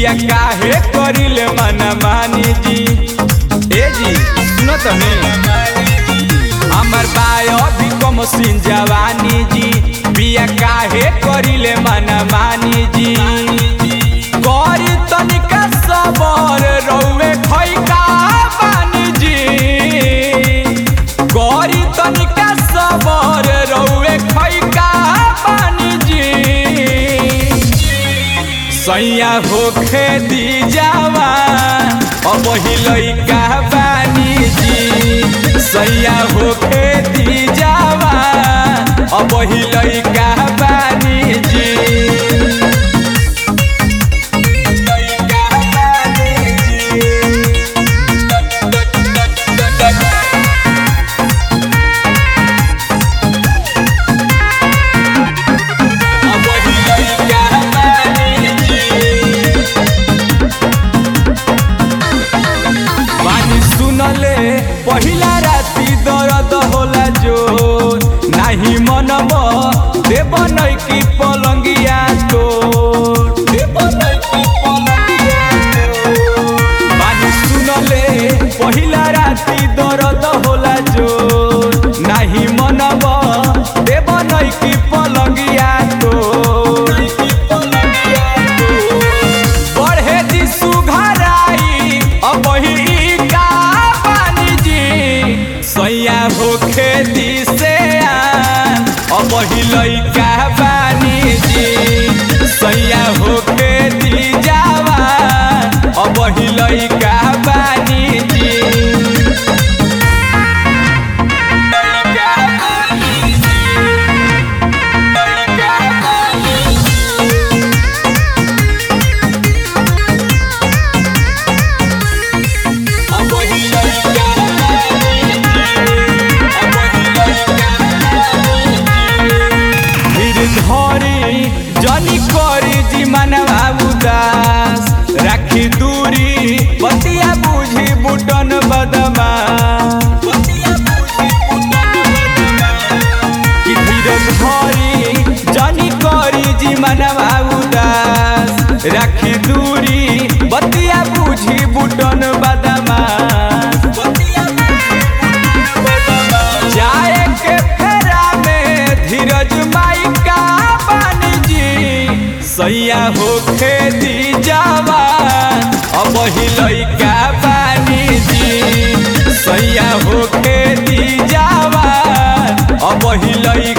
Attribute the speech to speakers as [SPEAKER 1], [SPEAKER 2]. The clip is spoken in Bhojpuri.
[SPEAKER 1] पिया काहे करिले मन मानी जी ए जी सुनो तनी हमर बायो भी कम सिन जवानी जी पिया काहे करिले मन मानी जी करी तनिका सबर रौवे खैका बानी जी करी तनिका सबर रौवे खैका बानी जी सैया होखे दी जावा अब ही लइका बानी जी सैया होखे दी जावा अब ही लइका बानी जी लइका बानी जी अब ही लइका बानी जी बानी सुनले पहिला राति दर्द होला जो नाही मनब देव नै कि पलङ्गिया तो बानी सुनले पहिला राति दर्द होला जो नाही मनब देव नै कि पलङ्गिया तो बढ़े दी सुघराई अब ही का पानी जी सैया होखे दी से आन, अब ही लइका बानी जी सैया होखे दी जावान अब ही लइका बानी जी लइका बानी जी, लइका बानी जी। अब ही लइका बानी जी, अब ही लइका बानी जी। धीर धरी जनी करी जी मनवा उदास राखी दूरी बतिया बुझी बुटन बदमा कि धीरज धरी जनी करी जी मनवा उदास राखी दूरी बतिया बुझी बुटन बदमा जाए के फेरा में धीरज माई का बानी जी सैया होखे दी जवान अब ही लइका बानी जी सैया होखे दी जवान अब ही लइका